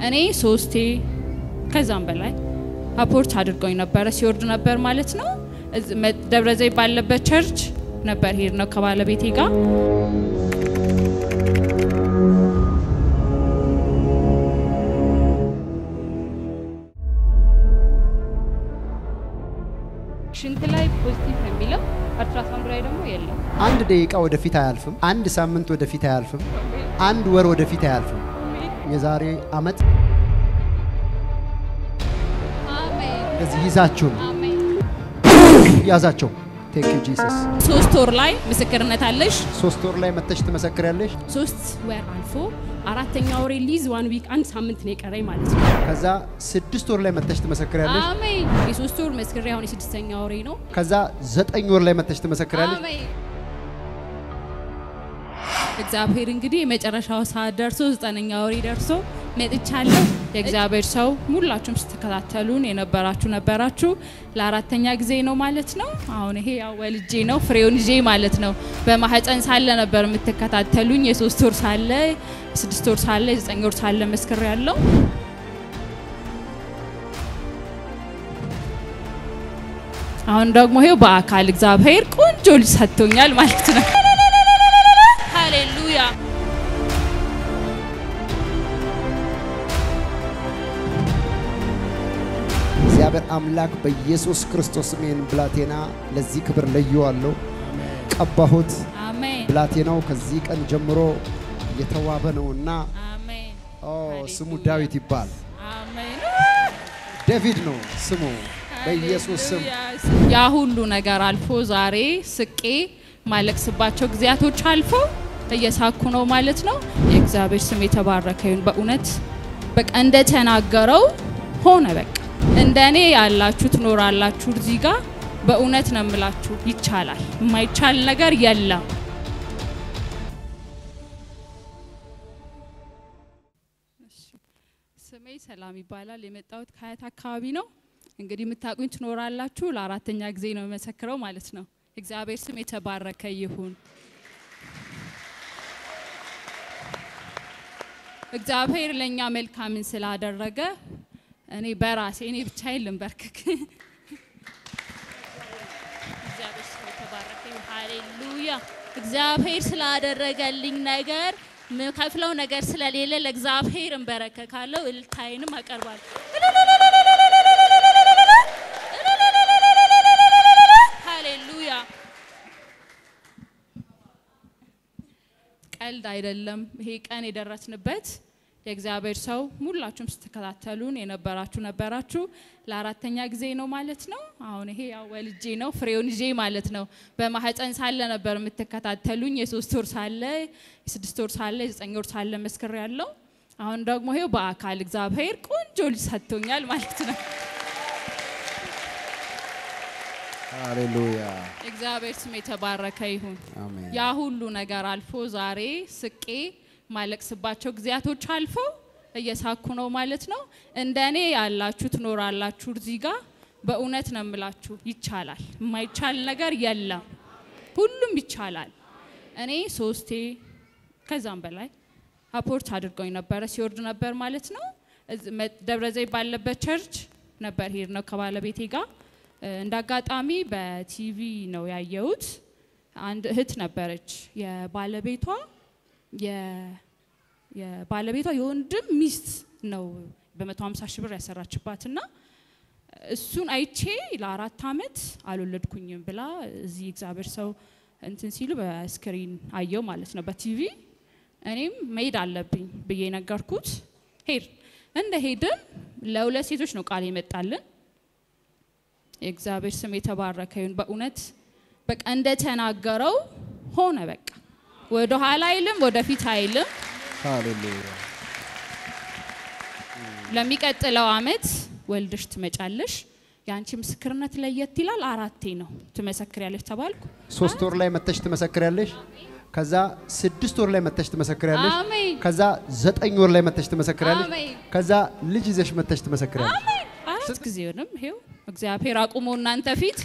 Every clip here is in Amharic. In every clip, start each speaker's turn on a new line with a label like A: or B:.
A: እኔ ሶስቴ ከዛም በላይ አፖርት አድርገውኝ ነበረ። ሲወርድ ነበር ማለት ነው። እዝ- መ- ደብረ ዘይት ባለበት ቸርች ነበር ሄድ ነው ከባለቤቴ ጋር ሽንት ላይ ፖዚቲቭ ነው የሚለው አልትራሳውንድ ላይ ደግሞ የለም።
B: አንድ ደቂቃ ወደፊት አያልፍም። አንድ ሳምንት ወደፊት አያልፍም። አንድ ወር ወደፊት አያልፍም። የዛሬ አመት
A: አሜን
B: እንደዚህ ይዛችሁ ነው
A: አሜን።
B: ያዛቸው። ቴክ ዩ ጂሰስ።
A: ሶስት ወር ላይ ምስክርነት አለሽ።
B: ሶስት ወር ላይ መተሽ ትመሰክሪያለሽ።
C: ሶስት ወር አልፎ አራተኛ ወሬ ሊዝ ዋን ዊክ አንድ ሳምንት ነው የቀረኝ ማለት ነው።
B: ከዛ ስድስት ወር ላይ መተሽ ትመሰክሪያለሽ።
A: አሜን
C: የሶስት ወር መስክሬ አሁን የስድስተኛ ወሬ ነው።
B: ከዛ ዘጠኝ ወር ላይ መተሽ ትመሰክሪያለሽ።
A: አሜን።
C: እግዚአብሔር እንግዲህ የመጨረሻው ሰዓት ደርሶ ዘጠነኛ ወሬ ደርሶ መጥቻለሁ።
A: የእግዚአብሔር ሰው ሁላችሁም ስትከታተሉን የነበራችሁ ነበራችሁ። ለአራተኛ ጊዜ ነው ማለት ነው። አሁን ይሄ ያው ወልጄ ነው ፍሬውን ይዤ ማለት ነው። በማህፀን ሳለ ነበር የምትከታተሉኝ። የሶስት ወር ሳለ፣ ስድስት ወር ሳለ፣ የዘጠኝ ወር ሳለ መስክር ያለው አሁን ደግሞ ይሄው በአካል እግዚአብሔር ቆንጆ ልጅ ሰጥቶኛል ማለት ነው። ሃሌሉያ
B: እግዚአብሔር አምላክ በኢየሱስ ክርስቶስ ስም ይህን ብላቴና ለዚህ ክብር ለየዋለሁ፣ ቀባሁት።
A: አሜን
B: ብላቴናው ከዚህ ቀን ጀምሮ የተዋበ ነውና
A: አሜን
B: ኦ ስሙ ዳዊት ይባል።
A: አሜን
B: ዴቪድ ነው ስሙ በኢየሱስ ስም።
A: ያ ሁሉ ነገር አልፎ ዛሬ ስቄ ማለቅስባቸው ጊዜያቶች አልፎ እየሳኩ ነው ማለት ነው። የእግዚአብሔር ስም የተባረከ ይሁን። በእውነት በቃ እንደተናገረው ሆነ። በቃ እንደ እኔ ያላችሁ ትኖራላችሁ እዚህ ጋር። በእውነት ነው የምላችሁ፣ ይቻላል። የማይቻል ነገር የለም። ስሜ ሰላም ይባላል። የመጣሁት ከሀያት አካባቢ ነው። እንግዲህ የምታውቁኝ ትኖራላችሁ። ለአራተኛ ጊዜ ነው የመሰክረው ማለት ነው። እግዚአብሔር ስም የተባረከ ይሁን። እግዚአብሔር ለእኛ መልካምን ስላደረገ እኔ በራሴ እኔ ብቻዬን ልንበርክክ። እግዚአብሔር ስም የተባረከ ይሁን። ሃሌሉያ። እግዚአብሔር ስላደረገልኝ ነገር ምከፍለው ነገር ስለሌለ ለእግዚአብሔር እንበረከካለሁ። እልልታዬንም አቀርባለሁ። ሃሌሉያ። ቀልድ አይደለም። ይሄ ቀን የደረስንበት የእግዚአብሔር ሰው ሁላችሁም ስትከታተሉን የነበራችሁ ነበራችሁ። ለአራተኛ ጊዜ ነው ማለት ነው። አሁን ይሄ ያው ወልጄ ነው ፍሬውን ይዤ ማለት ነው። በማህፀን ሳለ ነበር የምትከታተሉኝ። የሶስት ወር ሳለ፣ የስድስት ወር ሳለ፣ የዘጠኝ ወር ሳለ መስክር ያለው አሁን ደግሞ ይሄው በአካል እግዚአብሔር ቆንጆ ልጅ ሰጥቶኛል ማለት ነው።
B: ሃሌሉያ
A: እግዚአብሔር ስም የተባረከ ይሁን።
B: አሜን።
A: ያ ሁሉ ነገር አልፎ ዛሬ ስቄ ማለቅስባቸው ጊዜያቶች አልፎ እየሳኩ ነው ማለት ነው። እንደ እኔ ያላችሁ ትኖራላችሁ እዚህ ጋር። በእውነት ነው የምላችሁ፣ ይቻላል። የማይቻል ነገር የለም። ሁሉም ይቻላል። እኔ ሶስቴ ከዛም በላይ አፖርት አድርገውኝ ነበረ። ሲወርድ ነበር ማለት ነው። እዝ- መ- ደብረ ዘይት ባለበት ቸርች ነበር ሄድ ነው ከባለቤቴ ጋር። እ፣ እንደ አጋጣሚ በቲቪ ነው ያየሁት። አንድ እህት ነበረች የባለቤቷ የ- የባለቤቷ የወንድም ሚስት ነው በ150 ሺህ ብር ያሰራችባትና እሱን አይቼ ለአራት አመት አልወለድኩኝም ብላ እዚህ እግዚአብሔር ሰው እንትን ሲሉ በስክሪን አየው ማለት ነው በቲቪ እኔም መሄድ አለብኝ ብዬ ነገርኩት። ሄድ እንደ ሄድን ለሁለት ሴቶች ነው ቃል የመጣልን። የእግዚአብሔር ስም የተባረከ ይሁን። በእውነት በቃ እንደተናገረው ሆነ። በቃ ወደ ኋላ አይልም፣ ወደፊት አይልም።
B: ሃሌሉያ
A: ለሚቀጥለው አመት ወልደሽ ትመጫለሽ። የአንቺ ምስክርነት ለየት ይላል። አራቴ ነው ትመሰክሪያለሽ ተባልኩ።
B: ሶስት ወር ላይ መተሽ ትመሰክሪያለሽ። ከዛ ስድስት ወር ላይ መተሽ ትመሰክሪያለሽ።
A: አሜን
B: ከዛ ዘጠኝ ወር ላይ መተሽ ትመሰክሪያለሽ።
A: አሜን
B: ከዛ ልጅ ይዘሽ መተሽ ትመሰክሪያለሽ።
A: አሜን። አራት ጊዜውንም ይሄው እግዚአብሔር አቁሞ እናንተ ፊት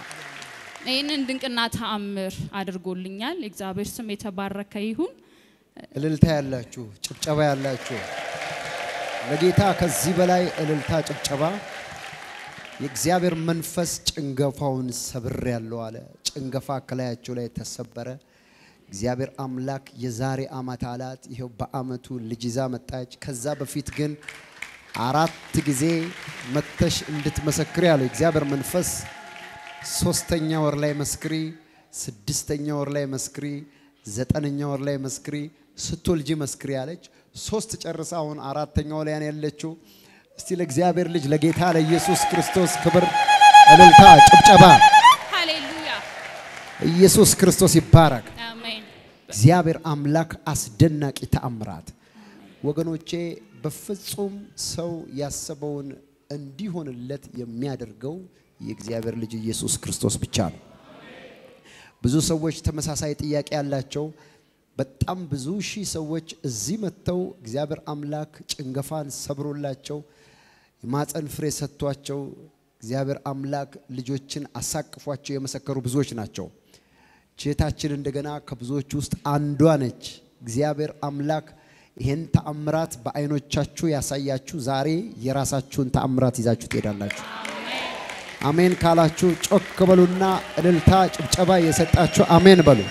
A: ይህንን ድንቅና ተአምር አድርጎልኛል። የእግዚአብሔር ስም የተባረከ ይሁን።
B: እልልታ ያላችሁ፣ ጭብጨባ ያላችሁ ለጌታ ከዚህ በላይ እልልታ፣ ጭብጨባ። የእግዚአብሔር መንፈስ ጭንገፋውን ሰብር ያለው አለ። ጭንገፋ ከላያቸው ላይ ተሰበረ። እግዚአብሔር አምላክ የዛሬ ዓመት አላት። ይኸው በዓመቱ ልጅ ይዛ መጣች። ከዛ በፊት ግን አራት ጊዜ መተሽ እንድትመሰክሪ ያለው እግዚአብሔር መንፈስ ሶስተኛ ወር ላይ መስክሪ፣ ስድስተኛ ወር ላይ መስክሪ፣ ዘጠነኛ ወር ላይ መስክሪ፣ ስትወልጂ መስክሪ ያለች ሶስት ጨርሳ አሁን አራተኛው ላይ ነው ያለችው። እስቲ ለእግዚአብሔር ልጅ ለጌታ ለኢየሱስ ክርስቶስ ክብር፣ እልልታ፣ ጭብጨባ።
A: ሃሌሉያ
B: ኢየሱስ ክርስቶስ ይባረክ።
A: አሜን።
B: እግዚአብሔር አምላክ አስደናቂ ተአምራት ወገኖቼ፣ በፍጹም ሰው ያሰበውን እንዲሆንለት የሚያደርገው የእግዚአብሔር ልጅ ኢየሱስ ክርስቶስ ብቻ ነው። ብዙ ሰዎች ተመሳሳይ ጥያቄ ያላቸው በጣም ብዙ ሺህ ሰዎች እዚህ መጥተው እግዚአብሔር አምላክ ጭንገፋን ሰብሮላቸው የማፀን ፍሬ ሰጥቷቸው እግዚአብሔር አምላክ ልጆችን አሳቅፏቸው የመሰከሩ ብዙዎች ናቸው። ቼታችን እንደገና ከብዙዎች ውስጥ አንዷ ነች። እግዚአብሔር አምላክ ይህን ተአምራት በአይኖቻችሁ ያሳያችሁ። ዛሬ የራሳችሁን ተአምራት ይዛችሁ ትሄዳላችሁ። አሜን ካላችሁ ጮክ በሉና እልልታ ጭብጨባ የሰጣችሁ አሜን በሉ።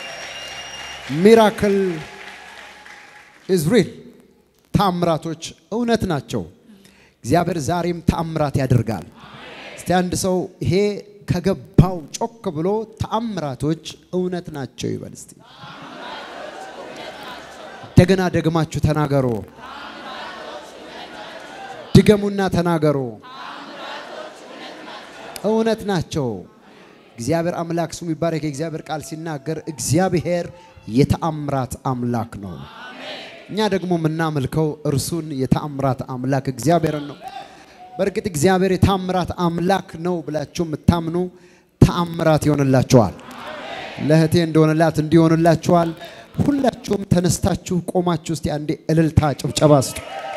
B: ሚራክል ኢዝ ሪል ተአምራቶች እውነት ናቸው። እግዚአብሔር ዛሬም ተአምራት ያደርጋል። እስቲ አንድ ሰው ይሄ ከገባው ጮክ ብሎ ተአምራቶች እውነት ናቸው ይበል እስቲ። እንደገና ደግማችሁ ተናገሩ። ድገሙና ተናገሩ። እውነት ናቸው። እግዚአብሔር አምላክ ስሙ ይባረክ። የእግዚአብሔር ቃል ሲናገር እግዚአብሔር የተአምራት አምላክ ነው። እኛ ደግሞ የምናመልከው እርሱን የተአምራት አምላክ እግዚአብሔርን ነው። በእርግጥ እግዚአብሔር የተአምራት አምላክ ነው ብላችሁ የምታምኑ ተአምራት ይሆንላችኋል። ለእህቴ እንደሆነላት እንዲሆንላችኋል። ሁላችሁም ተነስታችሁ ቆማችሁ እስቲ አንዴ እልልታ ጭብጨባ ስጡ።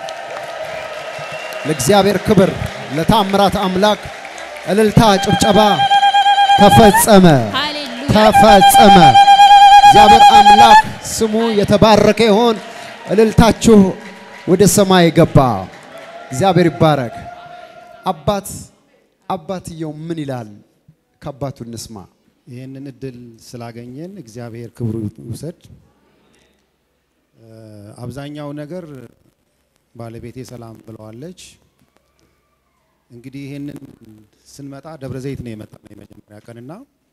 B: ለእግዚአብሔር ክብር ለተአምራት አምላክ እልልታ ጭብጨባ። ተፈጸመ፣
A: ሃሌሉያ
B: ተፈጸመ። እግዚአብሔር አምላክ ስሙ የተባረከ ይሆን። እልልታችሁ ወደ ሰማይ ገባ። እግዚአብሔር ይባረክ። አባት አባትየው ምን ይላል? ከአባቱ እንስማ።
D: ይህንን እድል ስላገኘን እግዚአብሔር ክብሩ ይውሰድ። እ፣ አብዛኛው ነገር ባለቤቴ ሰላም ብለዋለች። እንግዲህ ይህንን ስንመጣ ደብረ ዘይት ነው የመጣ ነው የመጀመሪያ ቀንና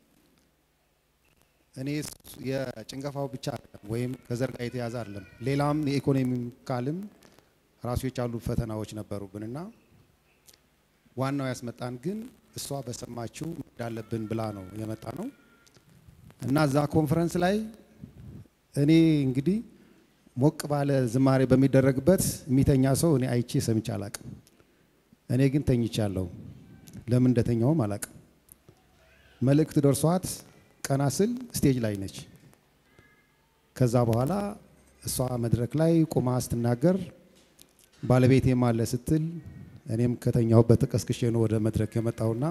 D: እኔ ስ- የጭንገፋው ብቻ አይደለም ወይም ከዘር ጋር የተያዘ አይደለም፣ ሌላም የኢኮኖሚካልም ራሱ የቻሉ ፈተናዎች ነበሩብንና ዋናው ያስመጣን ግን እሷ በሰማችው እንዳለብን ብላ ነው የመጣ ነው እና እዛ ኮንፈረንስ ላይ እኔ እንግዲህ ሞቅ ባለ ዝማሬ በሚደረግበት የሚተኛ ሰው እኔ አይቼ ሰምቼ አላቅም። እኔ ግን ተኝቻለሁ። ለምን እንደተኛውም አላቅም። መልእክት ደርሷት ቀና ስል ስቴጅ ላይ ነች። ከዛ በኋላ እሷ መድረክ ላይ ቁማ ስትናገር ባለቤቴም አለ ስትል እኔም ከተኛሁበት ተቀስቅሼ ነው ወደ መድረክ የመጣውና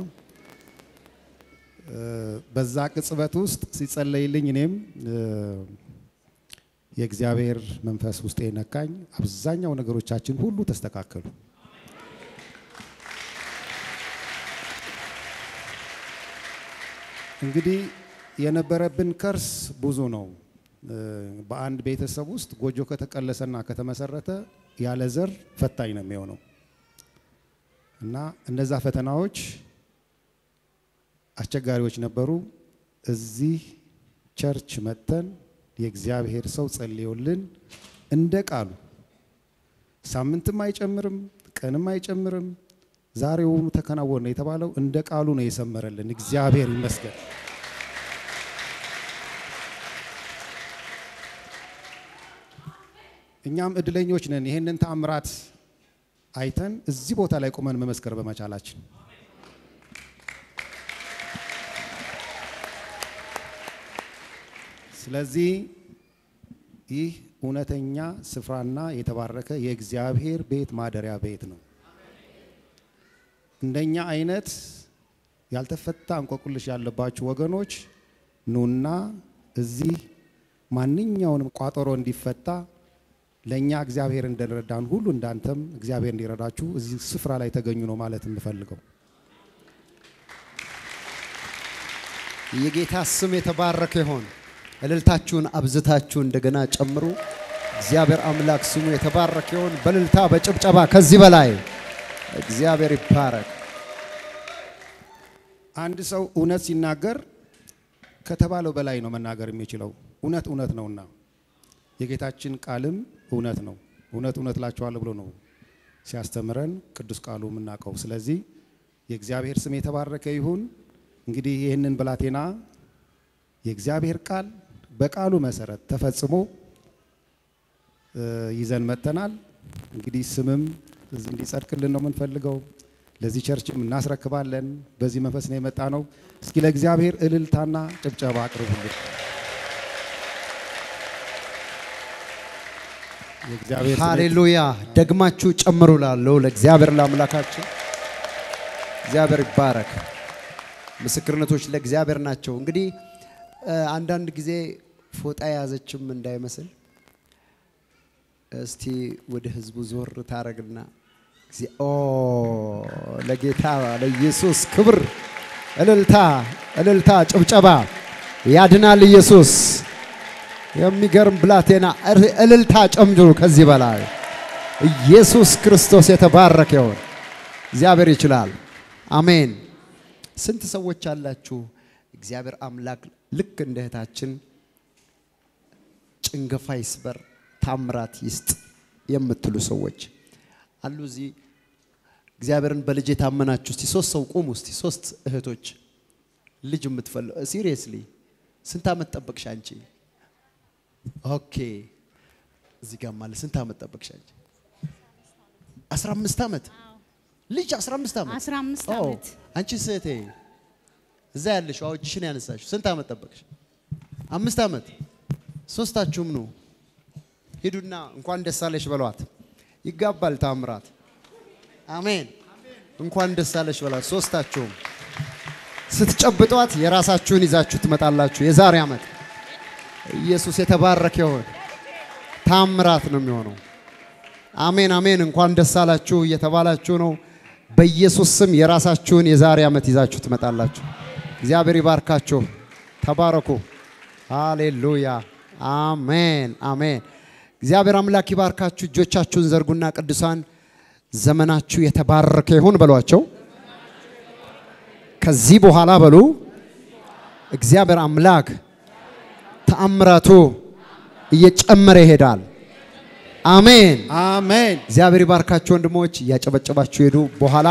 D: እ፣ በዛ ቅጽበት ውስጥ ሲጸለይልኝ እኔም እ፣ የእግዚአብሔር መንፈስ ውስጤ ነካኝ። አብዛኛው ነገሮቻችን ሁሉ ተስተካከሉ። እንግዲህ የነበረብን ከርስ ብዙ ነው። እ፣ በአንድ ቤተሰብ ውስጥ ጎጆ ከተቀለሰና ከተመሰረተ ያለ ዘር ፈታኝ ነው የሚሆነው እና እነዛ ፈተናዎች አስቸጋሪዎች ነበሩ። እዚህ ቸርች መጥተን የእግዚአብሔር ሰው ጸልዮልን እንደ ቃሉ ሳምንትም አይጨምርም፣ ቀንም አይጨምርም፣ ዛሬውኑ ተከናወነ የተባለው እንደ ቃሉ ነው የሰመረልን። እግዚአብሔር ይመስገን። እኛም እድለኞች ነን ይህንን ተአምራት አይተን እዚህ ቦታ ላይ ቆመን መመስከር በመቻላችን ስለዚህ ይህ እውነተኛ ስፍራና የተባረከ የእግዚአብሔር ቤት ማደሪያ ቤት ነው። እንደኛ አይነት ያልተፈታ እንቆቅልሽ ያለባችሁ ወገኖች ኑና እዚህ ማንኛውንም ቋጠሮ እንዲፈታ ለእኛ እግዚአብሔር እንደረዳን ሁሉ እንዳንተም እግዚአብሔር እንዲረዳችሁ እዚህ ስፍራ ላይ ተገኙ ነው ማለት የምፈልገው።
B: የጌታ ስም የተባረከ ይሆን። እልልታችሁን አብዝታችሁ እንደገና ጨምሩ። እግዚአብሔር አምላክ ስሙ የተባረከ ይሆን። በእልልታ በጭብጨባ ከዚህ በላይ እግዚአብሔር ይባረክ።
D: አንድ ሰው እውነት ሲናገር ከተባለው በላይ ነው መናገር የሚችለው። እውነት እውነት ነውና የጌታችን ቃልም እውነት ነው። እውነት እውነት እላችኋለሁ ብሎ ነው ሲያስተምረን ቅዱስ ቃሉ የምናውቀው። ስለዚህ የእግዚአብሔር ስም የተባረከ ይሁን። እንግዲህ ይህንን ብላቴና የእግዚአብሔር ቃል በቃሉ መሰረት ተፈጽሞ እ ይዘን መጥተናል። እንግዲህ ስምም እዚህ እንዲጸድቅልን ነው የምንፈልገው። ለዚህ ቸርችም እናስረክባለን። በዚህ መንፈስ ነው የመጣ ነው። እስኪ ለእግዚአብሔር እልልታና ጭብጨባ አቅርቡልን። የእግዚአብሔር ስም
B: ሃሌሉያ! ደግማችሁ ጨምሩ ላለው ለእግዚአብሔር ለአምላካችን እግዚአብሔር ይባረክ። ምስክርነቶች ለእግዚአብሔር ናቸው። እንግዲህ እ አንዳንድ ጊዜ ፎጣ የያዘችም እንዳይመስል እስቲ ወደ ህዝቡ ዞር ታረግና እግዚ- ኦ ለጌታ ለኢየሱስ ክብር እልልታ፣ እልልታ፣ ጭብጨባ ያድናል ኢየሱስ። የሚገርም ብላቴና እር- እልልታ ጨምድሩ። ከዚህ በላይ ኢየሱስ ክርስቶስ የተባረከ ይሁን። እግዚአብሔር ይችላል። አሜን። ስንት ሰዎች አላችሁ? እግዚአብሔር አምላክ ልክ እንደ እህታችን ጭንገፋ ይስበር፣ ታምራት ይስጥ የምትሉ ሰዎች አሉ እዚህ። እግዚአብሔርን በልጅ የታመናችሁ እስቲ ሶስት ሰው ቁሙ። እስቲ ሶስት እህቶች ልጅ የምትፈልጉ ሲሪየስሊ ስንት ዓመት ጠበቅሽ አንቺ? ኦኬ እዚህ ጋር ማለት ስንት ዓመት ጠበቅሽ አንቺ? 15 ዓመት ልጅ 15 ዓመት
E: 15
B: ኦ፣
E: ዓመት
B: አንቺ ስህቴ እዛ ያለሽው አዎ እጅሽን ያነሳሽው ስንት ዓመት ጠበቅሽ? አምስት ዓመት። ሶስታችሁም ነው ሂዱና እንኳን ደስ አለሽ በሏት። ይጋባል ታምራት። አሜን። እንኳን ደስ አለሽ በሏት። ሶስታችሁም ስትጨብጧት የራሳችሁን ይዛችሁ ትመጣላችሁ። የዛሬ ዓመት ኢየሱስ የተባረከ ይሁን። ታምራት ነው የሚሆነው። አሜን አሜን። እንኳን ደስ አላችሁ እየተባላችሁ ነው። በኢየሱስ ስም የራሳችሁን የዛሬ ዓመት ይዛችሁ ትመጣላችሁ። እግዚአብሔር ይባርካችሁ። ተባረኩ። ሃሌሉያ። አሜን አሜን። እግዚአብሔር አምላክ ይባርካችሁ። እጆቻችሁን ዘርጉና ቅዱሳን ዘመናችሁ የተባረከ ይሁን በሏቸው። ከዚህ በኋላ በሉ እግዚአብሔር አምላክ ተአምራቱ እየጨመረ ይሄዳል። አሜን።
D: አሜን።
B: እግዚአብሔር ይባርካችሁ ወንድሞች፣ እያጨበጨባችሁ ሄዱ። በኋላ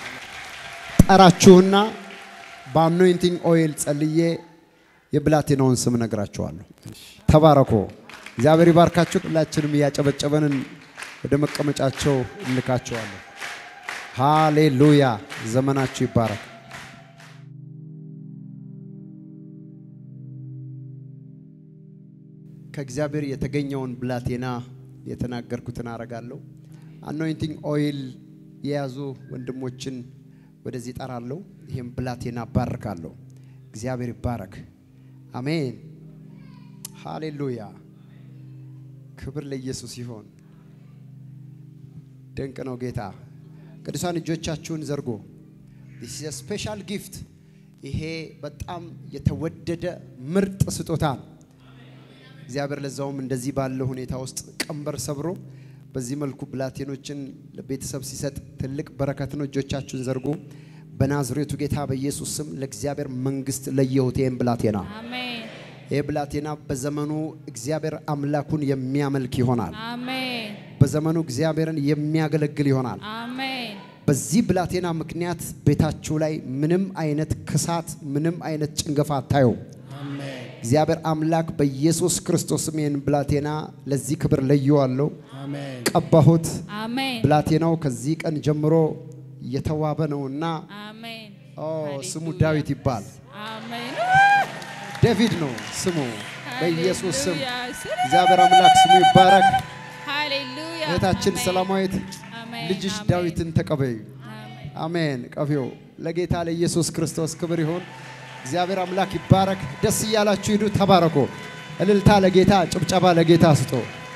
B: ጠራችሁና በአኖይንቲንግ ኦይል ጸልዬ የብላቴናውን ስም ነግራችኋለሁ። ተባረኮ። እግዚአብሔር ይባርካችሁ። ሁላችንም እያጨበጨበንን ወደ መቀመጫቸው እንልካቸዋለን። ሃሌሉያ። ዘመናችሁ ይባረክ። ከእግዚአብሔር የተገኘውን ብላቴና የተናገርኩትን አረጋለሁ። አኖይንቲንግ ኦይል የያዙ ወንድሞችን ወደዚህ ጠራለሁ። ይህም ብላቴና ባርካለሁ። እግዚአብሔር ይባረክ። አሜን። ሃሌሉያ። ክብር ለኢየሱስ ይሆን። ድንቅ ነው ጌታ። ቅዱሳን እጆቻችሁን ዘርጎ ስፔሻል ጊፍት። ይሄ በጣም የተወደደ ምርጥ ስጦታ ነው። እግዚአብሔር ለዛውም እንደዚህ ባለ ሁኔታ ውስጥ ቀንበር ሰብሮ በዚህ መልኩ ብላቴኖችን ለቤተሰብ ሲሰጥ ትልቅ በረከት ነው። እጆቻችሁን ዘርጉ። በናዝሬቱ ጌታ በኢየሱስ ስም ለእግዚአብሔር መንግስት ለየሁት ይህን ብላቴና
A: አሜን
B: ይህ ብላቴና በዘመኑ እግዚአብሔር አምላኩን የሚያመልክ ይሆናል።
A: አሜን
B: በዘመኑ እግዚአብሔርን የሚያገለግል ይሆናል።
A: አሜን
B: በዚህ ብላቴና ምክንያት ቤታችሁ ላይ ምንም አይነት ክሳት፣ ምንም አይነት ጭንገፋ አታዩም። እግዚአብሔር አምላክ በኢየሱስ ክርስቶስም ይህን ብላቴና ለዚህ ክብር ለየዋለሁ፣
D: አሜን።
B: ቀባሁት።
A: አሜን
B: ብላቴናው ከዚህ ቀን ጀምሮ የተዋበ ነውና
A: አሜን
B: ኦ ስሙ
A: ሃሌሉያ።
B: ዳዊት ይባል።
A: አሜን
B: ዴቪድ ነው ስሙ። በኢየሱስ ስም
A: ሃሌሉያ።
B: እግዚአብሔር አምላክ ስሙ ይባረክ።
A: ሃሌሉያ
B: እህታችን
A: አሜን።
B: ሰላማዊት
A: አሜን፣
B: ልጅሽ
A: አሜን።
B: ዳዊትን ተቀበዩ።
A: አሜን።
B: አሜን። ቀፊው ለጌታ ለኢየሱስ ክርስቶስ ክብር ይሁን። እግዚአብሔር አምላክ ይባረክ። ደስ እያላችሁ ሂዱ፣ ተባረኩ። እልልታ ለጌታ፣ ጭብጨባ ለጌታ ስጦ።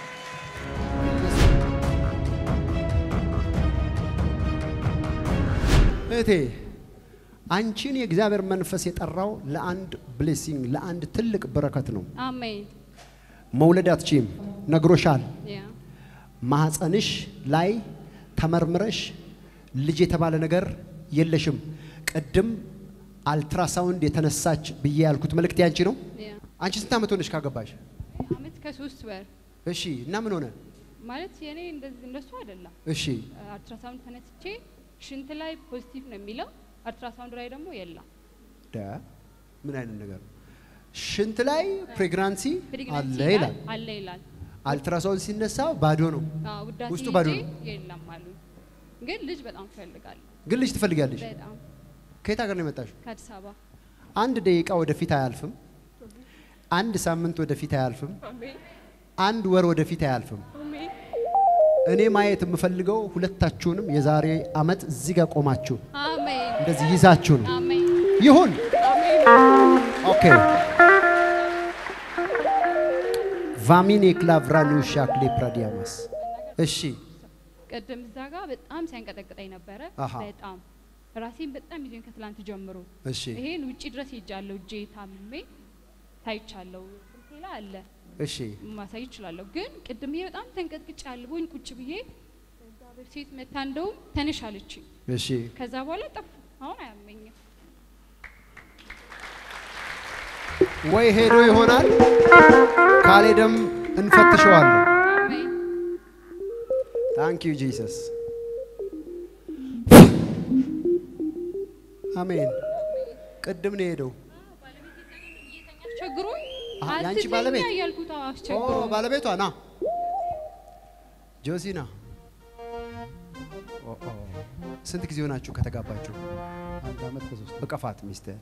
B: እህቴ አንቺን የእግዚአብሔር መንፈስ የጠራው ለአንድ ብሌሲንግ ለአንድ ትልቅ በረከት ነው።
C: አሜን
B: መውለድ አትችይም፣ ነግሮሻል።
C: ያ
B: ማህፀንሽ ላይ ተመርምረሽ ልጅ የተባለ ነገር የለሽም። ቅድም አልትራሳውንድ የተነሳች ብዬ ያልኩት መልእክት ያንቺ ነው።
C: ያ
B: አንቺ ስንት ዓመት ሆነሽ ካገባሽ?
C: አመት ከሶስት ወር
B: እሺ። እና ምን ሆነ?
C: ማለት የኔ እንደዚህ እንደሱ አይደለም።
B: እሺ።
C: አልትራሳውንድ ተነስቼ ሽንት ላይ ፖዚቲቭ ነው የሚለው፣ አልትራሳውንድ ላይ ደግሞ የለም።
B: ደ ምን አይነት ነገር ነው? ሽንት ላይ ፕሬግናንሲ
C: ፕሬግናንሲ
B: አለ ይላል።
C: አለ ይላል።
B: አልትራሳውንድ ሲነሳ ባዶ ነው።
C: አዎ ውዳሴ
B: ውስጡ ባዶ
C: ሄጄ
B: ነው።
C: የለም አሉ። ግን ልጅ በጣም እፈልጋለሁ።
B: ግን ልጅ ትፈልጊያለሽ?
C: በጣም
B: ከየት ሀገር ነው የመጣሽው?
C: ከአዲስ አበባ
B: አንድ ደቂቃ ወደፊት አያልፍም። አንድ ሳምንት ወደፊት አያልፍም። አንድ ወር ወደፊት አያልፍም። እኔ ማየት የምፈልገው ሁለታችሁንም የዛሬ አመት እዚህ ጋር ቆማችሁ
C: አሜን
B: እንደዚህ ይዛችሁ ነው።
C: አሜን
B: ይሁን። ኦኬ ቫሚኔ ክላቭራኒውሻ ክሌ ፕራዲያማስ እሺ
C: ቅድም እዛ ጋር በጣም ሲያንቀጠቅጠኝ ነበረ።
B: አሃ።
C: በጣም ራሴን በጣም ይዞኝ ከትላንት ጀምሮ
B: እሺ
C: ይሄን ውጪ ድረስ ሄጃለሁ። እጄ ታምሜ ታይቻለሁ። ስልኬ ላይ አለ
B: እሺ
C: ማሳይ እችላለሁ። ግን ቅድም ይሄ በጣም ተንቀጥቅጬ አልቦኝ ቁጭ ብዬ እግዚአብሔር ሴት መታ እንደውም ተነሽ አለችኝ።
B: እሺ
C: ከዛ በኋላ ጠፉ። አሁን አያመኝም።
B: ወይ ሄዶ ይሆናል ካልሄደም እንፈትሸዋለን።
C: አሜን
B: ታንክ ዩ ጂሰስ አሜን። ቅድም ነው የሄደው።
C: አስቸግሮኝ
B: አሃ፣ የአንቺ
C: አትተኛ
B: ባለቤት?
C: እያልኩት አዎ፣
B: ኦ
C: አስቸግሮኝ
B: ባለቤቷ ና ጆሲና ኦ ኦ ስንት ጊዜ ሆናችሁ ከተጋባችሁ?
D: አንድ ዓመት ከሶስት ወር።
B: እቀፋት ሚስትህ።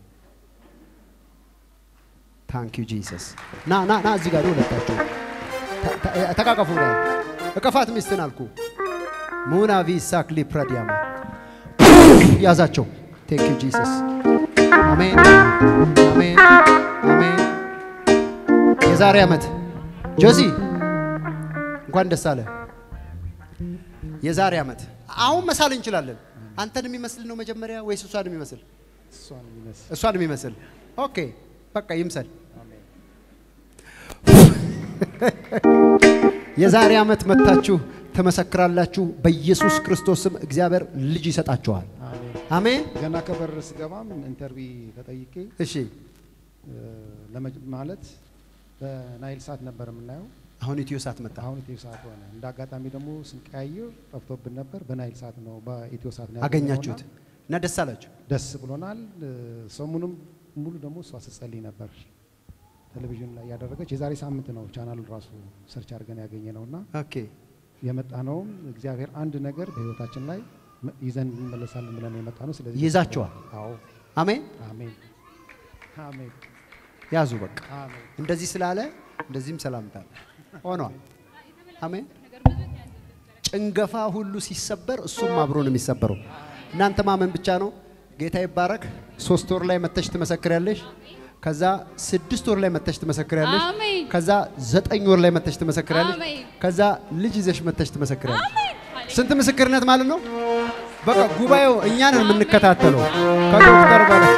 B: ታንክ ዩ ጂሰስ። ና ና ና እዚህ ጋር ሁለታችሁ ተ- ተ- ተቃቀፉ። ላይ እቀፋት ሚስትን አልኩ። ሙና ቪሳክ ሊፕረዲያማ ያዛቸው። ቴንክ ዩ ጂሰስ። አሜን አሜን አሜን። የዛሬ ዓመት ጆሲ እንኳን ደስ አለ። የዛሬ ዓመት አሁን መሳል እንችላለን። አንተን የሚመስል ነው መጀመሪያ ወይስ እሷን የሚመስል?
D: እሷን የሚመስል
B: እሷን የሚመስል ኦኬ፣ በቃ ይምሰል። የዛሬ ዓመት መጥታችሁ ትመሰክራላችሁ። በኢየሱስ ክርስቶስ ስም እግዚአብሔር ልጅ ይሰጣችኋል።
D: አሜን።
B: አሜን።
D: ገና ከበር ስገባም ኢንተርቪ ተጠይቄ
B: እሺ፣
D: እ፣ ለመጅ- ማለት በናይል ሳት ነበር የምናየው።
B: አሁን ኢትዮ ሳት መጣ።
D: አሁን ኢትዮ ሳት ሆነ። እንደ አጋጣሚ ደግሞ ስንቀያይር ጠፍቶብን ነበር። በናይል ሳት ነው በኢትዮ ሳት ነው
B: አገኛችሁት
D: ያገኘነውና
B: እና ደስ አላችሁ።
D: ደስ ብሎናል። እ፣ ሰሙንም ሙሉ ደግሞ እሷ ስትጸልይ ነበር ቴሌቪዥን ላይ ያደረገች። የዛሬ ሳምንት ነው ቻናሉን ራሱ ሰርች አድርገን ያገኘ ነውና
B: ኦኬ፣
D: የመጣ ነውም እግዚአብሔር አንድ ነገር በህይወታችን ላይ መ- ይዘን እንመለሳለን ብለን ነው የመጣ ነው። ስለዚህ
B: ይዛችኋል።
D: አዎ፣
B: አሜን።
D: አሜን፣ አሜን፣
B: ያዙ በቃ
D: አሜን።
B: እንደዚህ ስላለ እንደዚህም ሰላምታ ሆኗል። አሜን። ጭንገፋ ሁሉ ሲሰበር እሱም አብሮ ነው የሚሰበረው። እናንተ ማመን ብቻ ነው። ጌታ ይባረክ። ሶስት ወር ላይ መተሽ ትመሰክሪያለሽ። ከዛ ስድስት ወር ላይ መተሽ ትመሰክሪያለሽ።
C: አሜን
B: ከዛ ዘጠኝ ወር ላይ መተሽ ትመሰክሪያለሽ።
C: አሜን።
B: ከዛ ልጅ ይዘሽ መተሽ ትመሰክሪያለሽ። ስንት ምስክርነት ማለት ነው? በቃ ጉባኤው እኛን የምንከታተለው ከዶክተር በላይ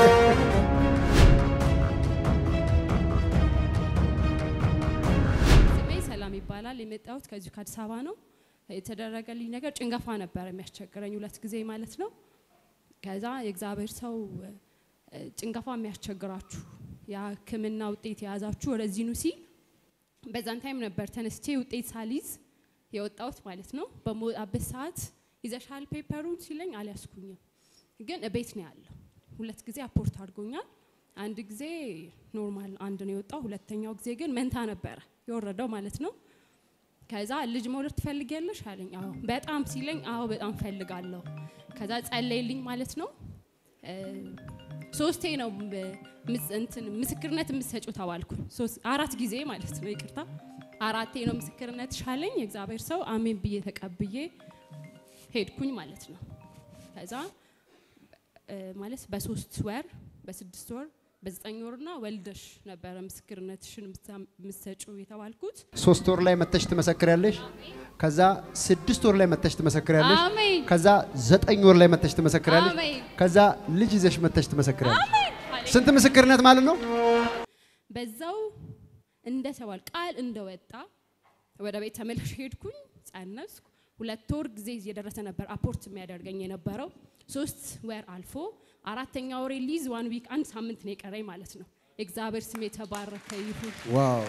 A: ስሜ ሰላም ይባላል። የመጣሁት ከዚሁ ከአዲስ አበባ ነው። የተደረገልኝ ነገር ጭንገፋ ነበር የሚያስቸግረኝ ሁለት ጊዜ ማለት ነው። ከዛ የእግዚአብሔር ሰው እ፣ ጭንገፋ የሚያስቸግራችሁ የሕክምና ውጤት የያዛችሁ ወደዚህ ኑ ሲል በዛን ታይም ነበር ተነስቼ ውጤት ሳልይዝ የወጣሁት ማለት ነው። በመውጣበት ሰዓት ይዘሻል ፔፐሩን ሲለኝ አልያዝኩኝም፣ ግን እቤት ነው ያለው። ሁለት ጊዜ አፖርት አድርጎኛል። አንድ ጊዜ ኖርማል አንድ ነው የወጣው፣ ሁለተኛው ጊዜ ግን መንታ ነበረ የወረደው ማለት ነው። ከዛ ልጅ መውለድ ትፈልጊያለሽ አለኝ። አዎ በጣም ሲለኝ፣ አዎ በጣም ፈልጋለሁ። ከዛ ጸለይልኝ ማለት ነው። እ፣ ሶስቴ ነው ም- ምስ- እንትን ምስክርነት የምትሰጪው ተባልኩኝ። ሶስት አራት ጊዜ ማለት ነው ይቅርታ፣ አራቴ ነው ምስክርነት ሻለኝ። የእግዚአብሔር ሰው አሜን ብዬ ተቀብዬ ሄድኩኝ ማለት ነው። ከዛ እ፣ ማለት በሶስት ወር በስድስት ወር በዘጠኝ ወርና ወልደሽ ነበረ ምስክርነትሽን የምትሰጪው የተባልኩት።
B: ሶስት ወር ላይ መተሽ ትመሰክሪያለሽ። ከዛ ስድስት ወር ላይ መተሽ ትመሰክሪያለሽ።
A: አሜን
B: ከዛ ዘጠኝ ወር ላይ መተሽ ትመሰክሪያለሽ።
A: አሜን።
B: ከዛ ልጅ ይዘሽ መተሽ ትመሰክሪያለሽ።
A: አሜን።
B: ስንት ምስክርነት ማለት ነው?
A: በዛው እንደተባል ቃል እንደወጣ ወደ ቤት ተመልሼ ሄድኩኝ፣ ጸነስኩ። ሁለት ወር ጊዜ እየደረሰ ነበር አፖርት የሚያደርገኝ የነበረው። ሶስት ወር አልፎ አራተኛ ወሬ ሊዝ ዋን ዊክ አንድ ሳምንት ነው የቀረኝ ማለት ነው። እግዚአብሔር ስም የተባረከ ይሁን።
B: ዋው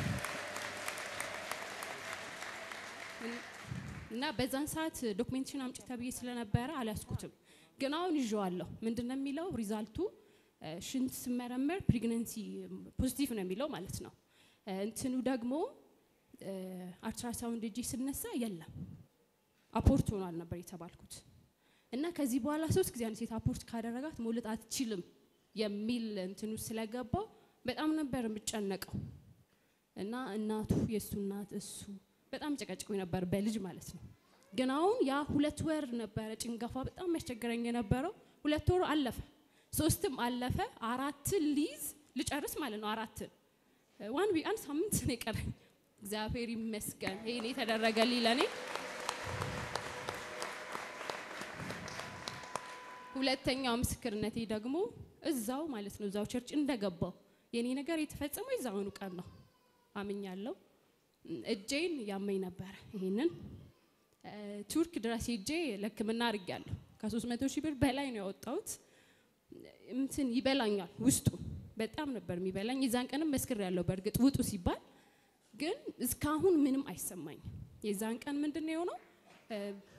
A: እና በዛን ሰዓት ዶክሜንቴሽን አምጪ ተብዬ ስለነበረ አልያዝኩትም፣ ግን አሁን ይዤዋለሁ። ምንድን ነው የሚለው ሪዛልቱ እ፣ ሽንት ስመረመር ፕሬግነንሲ ፖዚቲቭ ነው የሚለው ማለት ነው። እ፣ እንትኑ ደግሞ እ፣ አልትራሳውንድ እጄ ስነሳ የለም አፖርት ሆኗል ነበር የተባልኩት። እና ከዚህ በኋላ ሶስት ጊዜ አንድ ሴት አፖርት ካደረጋት መውለድ አትችልም የሚል እንትኑ ስለገባው በጣም ነበር የምጨነቀው። እና እናቱ የእሱ እናት እሱ በጣም ጨቀጭቆኝ ነበር በልጅ ማለት ነው። ግን አሁን ያ ሁለት ወር ነበረ ጭንገፋ በጣም ያስቸግረኝ የነበረው። ሁለት ወር አለፈ፣ ሶስትም አለፈ፣ አራትን ሊይዝ ልጨርስ ማለት ነው። አራትን ዋን ዊክ አንድ ሳምንት ነው የቀረኝ። እግዚአብሔር ይመስገን ይሄን የተደረገልኝ ለእኔ። ሁለተኛው ምስክርነቴ ደግሞ እዛው ማለት ነው እዛው ቸርች እንደገባው የኔ ነገር የተፈጸመው የዛውኑ ቀን ነው። አምኛለሁ። እጄን ያመኝ ነበረ። ይሄንን እ፣ ቱርክ ድረስ ሄጄ ለሕክምና አድርጌያለሁ። ከሶስት መቶ ሺህ ብር በላይ ነው ያወጣሁት። እንትን ይበላኛል ውስጡ በጣም ነበር የሚበላኝ። የዛን ቀንም መስክር ያለው በእርግጥ ውጡ ሲባል ግን እስካሁን ምንም አይሰማኝም። የዛን ቀን ምንድን ነው የሆነው? እ፣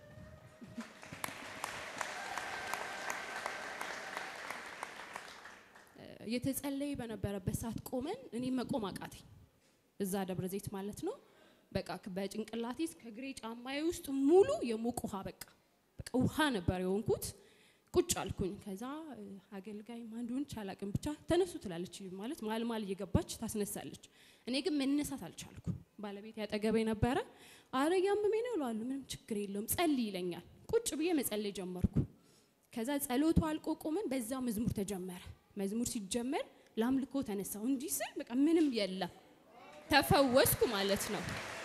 A: የተጸለየ በነበረበት ሰዓት ቆመን እኔ መቆም አቃተኝ። እዛ ደብረ ዘይት ማለት ነው። በቃ በጭንቅላቴ እስከ እግሬ ጫማዬ ውስጥ ሙሉ የሞቅ ውሃ በቃ በቃ ውሃ ነበር የሆንኩት። ቁጭ አልኩኝ። ከዛ እ፣ አገልጋይ ማን እንደሆነች አላቅም ብቻ ተነሱ ትላለች ማለት መሀል መሀል እየገባች ታስነሳለች። እኔ ግን መነሳት አልቻልኩ። ባለቤት ያጠገበ ነበረ። አረ ያመመኝ ነው እለዋለሁ። ምንም ችግር የለውም ጸልይ ይለኛል። ቁጭ ብዬ መጸለይ ጀመርኩ። ከዛ ጸሎቱ አልቆ ቆመን በዛው መዝሙር ተጀመረ። መዝሙር ሲጀመር ለአምልኮ ተነሳው። እንዲህ ስል በቃ ምንም የለም ተፈወስኩ ማለት ነው።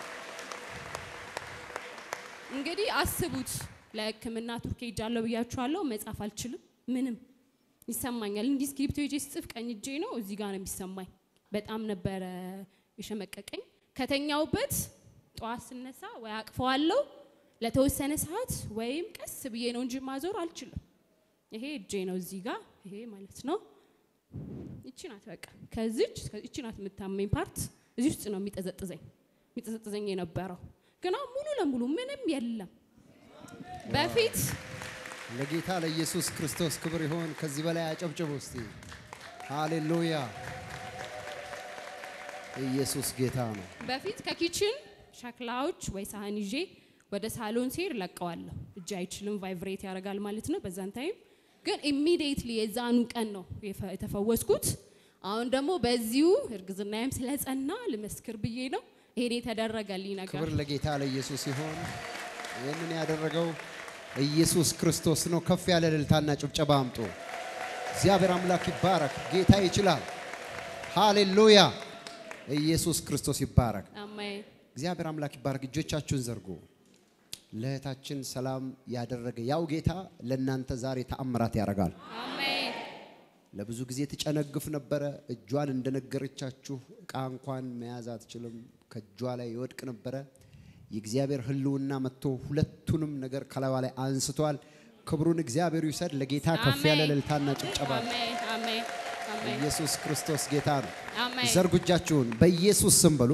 A: እንግዲህ አስቡት ለሕክምና ቱርክ ሄጃለሁ ብያችኋለሁ። መጻፍ አልችልም፣ ምንም ይሰማኛል። እንዲህ እስክሪብቶ ይዤ ስጽፍ ቀኝ እጄ ነው እዚህ ጋር ነው የሚሰማኝ። በጣም ነበረ የሸመቀቀኝ። ከተኛውበት ጠዋት ስነሳ ወይ አቅፈዋለሁ ለተወሰነ ሰዓት ወይም ቀስ ብዬ ነው እንጂ ማዞር አልችልም። ይሄ እጄ ነው እዚህ ጋር ይሄ ማለት ነው። ይቺ ናት በቃ ከዚች ይቺ ናት የምታመኝ ፓርት እዚህ ውስጥ ነው የሚጠዘጥዘኝ የሚጠዘጥዘኝ የነበረው ግን አሁን ሙሉ ለሙሉ ምንም የለም። በፊት
B: ለጌታ ለኢየሱስ ክርስቶስ ክብር ይሆን። ከዚህ በላይ አጨብጭቡ እስቲ። ሃሌሉያ! ኢየሱስ ጌታ ነው።
A: በፊት ከኪችን ሸክላዎች ወይ ሳህን ይዤ ወደ ሳሎን ሲሄድ ለቀዋለሁ። እጅ አይችልም፣ ቫይብሬት ያደርጋል ማለት ነው። በዛን ታይም ግን ኢሚዲየትሊ የዛኑ ቀን ነው የፈ- የተፈወስኩት። አሁን ደግሞ በዚሁ እርግዝናዬም ስለጸና ልመስክር ብዬ ነው ይሄን የተደረገልኝ ነገር
B: ክብር ለጌታ ለኢየሱስ ይሆን። ይህንን ያደረገው ኢየሱስ ክርስቶስ ነው። ከፍ ያለ እልልታና ጭብጨባ አምጡ። እግዚአብሔር አምላክ ይባረክ። ጌታ ይችላል። ሃሌሉያ! ኢየሱስ ክርስቶስ ይባረክ።
A: አሜን።
B: እግዚአብሔር አምላክ ይባረክ። እጆቻችሁን ዘርጉ። ለእህታችን ሰላም ያደረገ ያው ጌታ ለእናንተ ዛሬ ተአምራት ያደርጋል።
A: አሜን።
B: ለብዙ ጊዜ ትጨነግፍ ነበረ። እጇን እንደነገረቻችሁ እቃ እንኳን መያዝ አትችልም። ከእጇ ላይ ይወድቅ ነበረ። የእግዚአብሔር ሕልውና መጥቶ ሁለቱንም ነገር ከላዩ ላይ አንስቷል። ክብሩን እግዚአብሔር ይውሰድ። ለጌታ ከፍ ያለ
A: አሜን።
B: እልልታና ጭብጨባ።
A: አሜን። አሜን። አሜን።
B: ኢየሱስ ክርስቶስ ጌታ ነው።
A: አሜን።
B: ዘርጉ እጃችሁን በኢየሱስ ስም በሉ።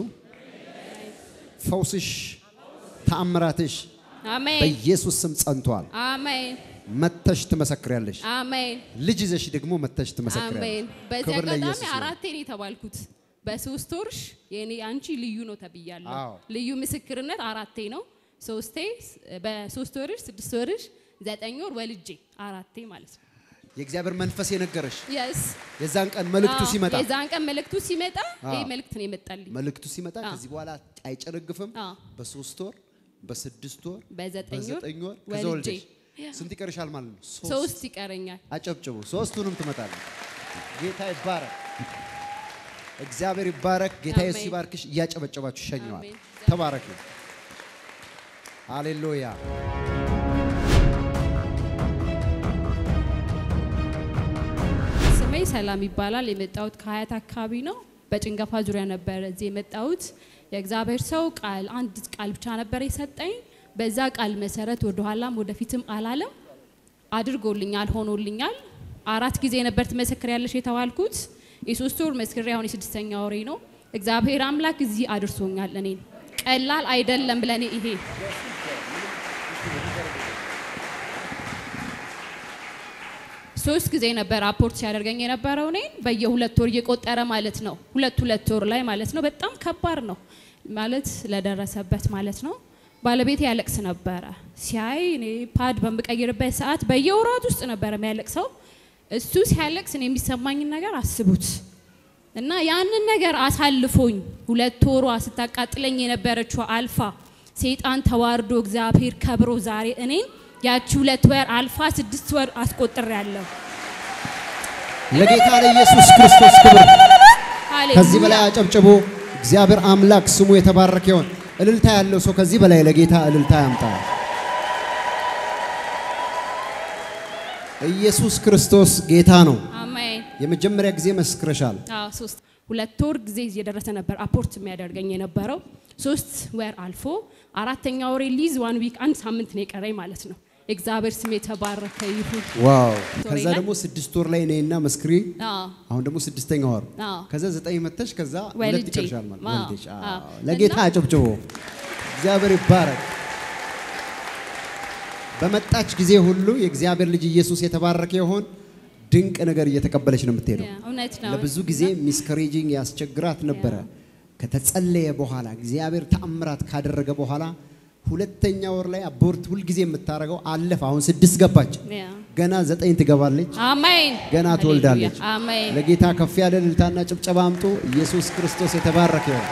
B: ፈውስሽ፣ ተአምራትሽ
A: አሜን።
B: በኢየሱስ ስም ጸንቷል።
A: አሜን።
B: መተሽ ትመሰክሪያለሽ።
A: አሜን።
B: ልጅ ይዘሽ ደግሞ መተሽ
A: አሜን።
B: ትመሰክሪያለሽ።
A: በዚህ
B: ክብር
A: አጋጣሚ
B: ለኢየሱስ ይሁን።
A: አራቴ ነው የተባልኩት። በሶስት ወርሽ የኔ አንቺ ልዩ ነው ተብያለሁ።
B: አዎ።
A: ልዩ ምስክርነት አራቴ ነው። ሶስቴ በሶስት ወርሽ፣ ስድስት ወርሽ፣ ዘጠኝ ወር ወልጄ አራቴ ማለት ነው።
B: የእግዚአብሔር መንፈስ የነገረሽ
A: የስ
B: የዛን ቀን መልእክቱ ሲመጣ
A: የዛን ቀን መልእክቱ ሲመጣ
B: አዎ።
A: ይህ መልእክት ነው የመጣልኝ።
B: መልእክቱ ሲመጣ
A: አዎ።
B: ከዚህ በኋላ አይጨነግፍም።
A: አዎ።
B: በሶስት ወር፣ በስድስት ወር፣
A: በዘጠኝ ወር
B: በዘጠኝ ወር ከዛ
A: ወልጄ
B: ወልደሽ ስንት ይቀርሻል ማለት ነው? ሶስት።
A: ሶስት ይቀረኛል።
B: አጨብጭቡ። ሶስቱንም ትመጣለች። ጌታ ይባረክ። እግዚአብሔር ይባረክ። ጌታ ኢየሱስ
A: አሜን።
B: ይባርክሽ። እያጨበጨባችሁ ሸኘዋል።
A: አሜን።
B: ተባረክ። ሃሌሉያ።
A: ስሜ ሰላም ይባላል። የመጣሁት ከሀያት አካባቢ ነው። በጭንገፋ ዙሪያ ነበር እዚህ የመጣሁት። የእግዚአብሔር ሰው ቃል አንድ ቃል ብቻ ነበር የሰጠኝ። በዛ ቃል መሰረት ወደኋላም ወደፊትም አላለም። አድርጎልኛል፣ ሆኖልኛል። አራት ጊዜ ነበር ትመሰክሪያለሽ የተባልኩት። የሶስት ወር መስክሬ አሁን የስድስተኛ ወሬ ነው። እግዚአብሔር አምላክ እዚህ አድርሶኛል። እኔን ቀላል አይደለም ብለኔ ይሄ ሶስት ጊዜ ነበር አፖርት ሲያደርገኝ የነበረው እኔን በየሁለት ወር እየቆጠረ ማለት ነው። ሁለት ሁለት ወር ላይ ማለት ነው። በጣም ከባድ ነው ማለት ለደረሰበት ማለት ነው። ባለቤቴ ያለቅስ ነበረ ሲያይ እኔ ፓድ በምቀይርበት ሰዓት በየወራት ውስጥ ነበረ የሚያለቅሰው። እሱ ሲያለቅስ እኔ የሚሰማኝን ነገር አስቡት እና ያንን ነገር አሳልፎኝ ሁለት ወሯ ስታቃጥለኝ የነበረችው አልፋ ሰይጣን ተዋርዶ እግዚአብሔር ከብሮ ዛሬ እኔን ያቺ ሁለት ወር አልፋ ስድስት ወር አስቆጥሬያለሁ።
B: ለጌታ ለኢየሱስ ክርስቶስ ክብር
A: ሃሌሉያ።
B: ከዚህ በላይ አጨብጭቦ እግዚአብሔር አምላክ ስሙ የተባረከ ይሆን። እልልታ ያለው ሰው ከዚህ በላይ ለጌታ እልልታ ያምጣ። ኢየሱስ ክርስቶስ ጌታ ነው።
A: አሜን።
B: የመጀመሪያ ጊዜ መስክረሻል።
A: አዎ ሶስት ሁለት ወር ጊዜ እየደረሰ ነበር አፖርት የሚያደርገኝ የነበረው። ሶስት ወር አልፎ አራተኛ ወሬ ሊዝ ዋን ዊክ አንድ ሳምንት ነው የቀረኝ ማለት ነው። የእግዚአብሔር ስም የተባረከ ይሁን።
B: ዋው!
A: ቶሎ
B: ከዛ
A: ይላል።
B: ደግሞ ስድስት ወር ላይ ነይና መስክሪ።
A: አዎ
B: አሁን ደግሞ ስድስተኛ ወር
A: አዎ
B: ከዛ ዘጠኝ መተሽ ከዛ ሁለት
A: ወልጄ።
B: ይቀርሻል ማለት
A: አዎ፣
B: ወልደሽ። አዎ።
A: አዎ።
B: ለጌታ
A: እና-
B: አጨብጭቦ እግዚአብሔር ይባረክ። በመጣች ጊዜ ሁሉ የእግዚአብሔር ልጅ ኢየሱስ የተባረከ ይሆን። ድንቅ ነገር እየተቀበለች ነው የምትሄደው።
A: ያ፣ እውነት ነው።
B: ለብዙ ጊዜ ሚስከሬጂንግ ያስቸግራት ነበረ። ከተጸለየ በኋላ እግዚአብሔር ተአምራት ካደረገ በኋላ ሁለተኛ ወር ላይ አቦርት ሁልጊዜ የምታደርገው አለፈ። አሁን ስድስት ገባች።
A: ያ።
B: ገና ዘጠኝ ትገባለች።
A: አሜን።
B: ገና
A: ሃሌሉያ።
B: ትወልዳለች።
A: አሜን።
B: ለጌታ ከፍ ያለ እልልታና ጭብጨባ አምጡ። ኢየሱስ ክርስቶስ የተባረከ ይሁን።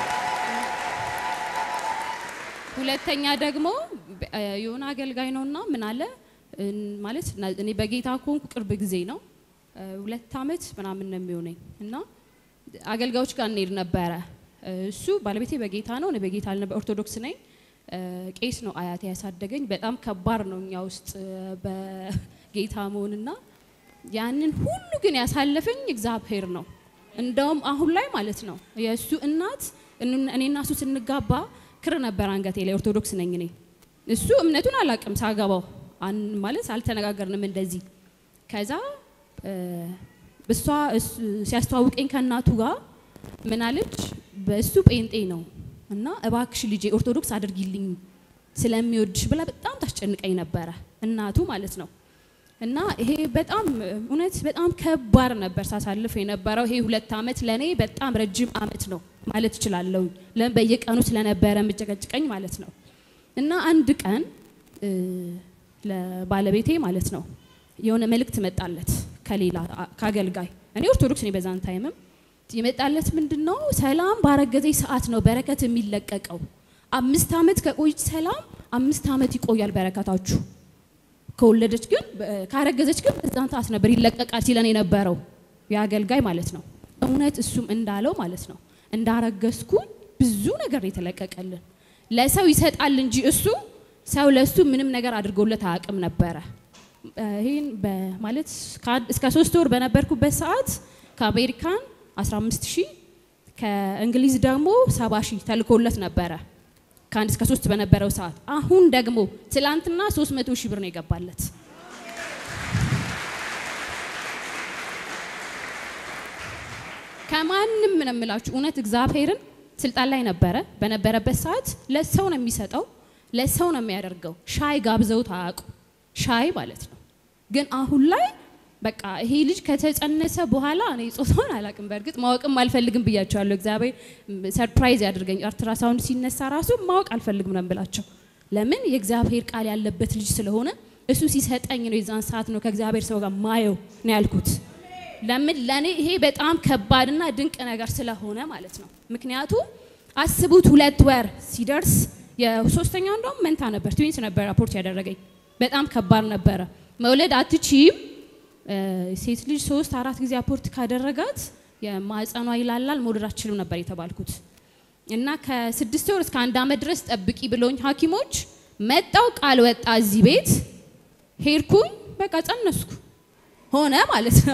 A: ሁለተኛ ደግሞ በ- እ የሆነ አገልጋይ ነውና ምን አለ እን- ማለት ና- እኔ በጌታ ከሆንኩ ቅርብ ጊዜ ነው እ ሁለት አመት ምናምን ነው የሚሆነኝ እና አገልጋዮች ጋር እንሄድ ነበረ። እ እሱ ባለቤቴ በጌታ ነው፣ እኔ በጌታ አልነበ ኦርቶዶክስ ነኝ። እ ቄስ ነው አያቴ ያሳደገኝ። በጣም ከባድ ነው እኛ ውስጥ እ በጌታ መሆንና ያንን ሁሉ ግን ያሳለፈኝ እግዚአብሔር ነው። እንደውም አሁን ላይ ማለት ነው የእሱ እናት እን- እኔና እሱ ስንጋባ ክር ነበር አንገቴ ላይ። ኦርቶዶክስ ነኝ እኔ። እሱ እምነቱን አላውቅም ሳገባው አን- ማለት አልተነጋገርንም እንደዚህ። ከዛ እ እሷ እሱ- ሲያስተዋውቀኝ ከእናቱ ጋር ምን አለች፣ በእሱ ጴንጤ ነው እና እባክሽ ልጄ ኦርቶዶክስ አድርጊልኝ ስለሚወድሽ ብላ በጣም ታስጨንቀኝ ነበረ እናቱ ማለት ነው። እና ይሄ በጣም እውነት በጣም ከባድ ነበር ሳሳልፍ የነበረው። ይሄ ሁለት አመት ለእኔ በጣም ረጅም አመት ነው ማለት እችላለሁ። ለምን በየቀኑ ስለነበረ የምጨቀጭቀኝ ማለት ነው። እና አንድ ቀን እ ለባለቤቴ ማለት ነው የሆነ መልእክት መጣለት ከሌላ አ- ከአገልጋይ እኔ ኦርቶዶክስ ነኝ በዛን ታይምም የመጣለት ምንድን ነው ሰላም ባረገዘች ሰዓት ነው በረከት የሚለቀቀው አምስት አመት ከቆየች ሰላም አምስት አመት ይቆያል በረከታችሁ ከወለደች ግን በ- ካረገዘች ግን በዛን ሰዓት ነበር ይለቀቃል ሲለን የነበረው የአገልጋይ ማለት ነው። እውነት እሱም እንዳለው ማለት ነው እንዳረገዝኩኝ ብዙ ነገር ነው የተለቀቀልን። ለሰው ይሰጣል እንጂ እሱ ሰው ለሱ ምንም ነገር አድርጎለት አያውቅም ነበረ። እ ይህን በ- ማለት ከአንድ- እስከ ሶስት ወር በነበርኩበት ሰዓት ከአሜሪካን 15 ሺህ ከእንግሊዝ ደግሞ 70 ሺህ ተልኮለት ነበረ ከአንድ እስከ ሶስት በነበረው ሰዓት። አሁን ደግሞ ትላንትና 300 ሺህ ብር ነው የገባለት። ከማንም ነው የምላችሁ እውነት እግዚአብሔርን ስልጣን ላይ ነበረ በነበረበት ሰዓት ለሰው ነው የሚሰጠው፣ ለሰው ነው የሚያደርገው። ሻይ ጋብዘውት አያውቁ ሻይ ማለት ነው። ግን አሁን ላይ በቃ ይሄ ልጅ ከተጸነሰ በኋላ እኔ ጾታውን አላውቅም፣ በእርግጥ ማወቅም አልፈልግም ብያቸዋለሁ። እግዚአብሔር ሰርፕራይዝ ያድርገኝ። አልትራሳውንድ ሲነሳ ራሱ ማወቅ አልፈልግም ነው ብላቸው። ለምን የእግዚአብሔር ቃል ያለበት ልጅ ስለሆነ እሱ ሲሰጠኝ ነው የዛን ሰዓት ነው ከእግዚአብሔር ሰው ጋር ማየው ነው ያልኩት። ለምን ለኔ ይሄ በጣም ከባድና ድንቅ ነገር ስለሆነ ማለት ነው። ምክንያቱም አስቡት ሁለት ወር ሲደርስ የሶስተኛው እንደውም መንታ ነበር ትዊንስ ነበር ራፖርት ያደረገኝ። በጣም ከባድ ነበረ። መውለድ አትችይም እ፣ ሴት ልጅ ሶስት አራት ጊዜ አፖርት ካደረጋት የማህፀኗ ይላላል መውለድ አትችልም ነበር የተባልኩት እና ከስድስት ወር እስከ አንድ ዓመት ድረስ ጠብቂ ብሎኝ ሐኪሞች መጣው ቃል ወጣ እዚህ ቤት ሄድኩኝ በቃ ጸነስኩ ሆነ ማለት ነው።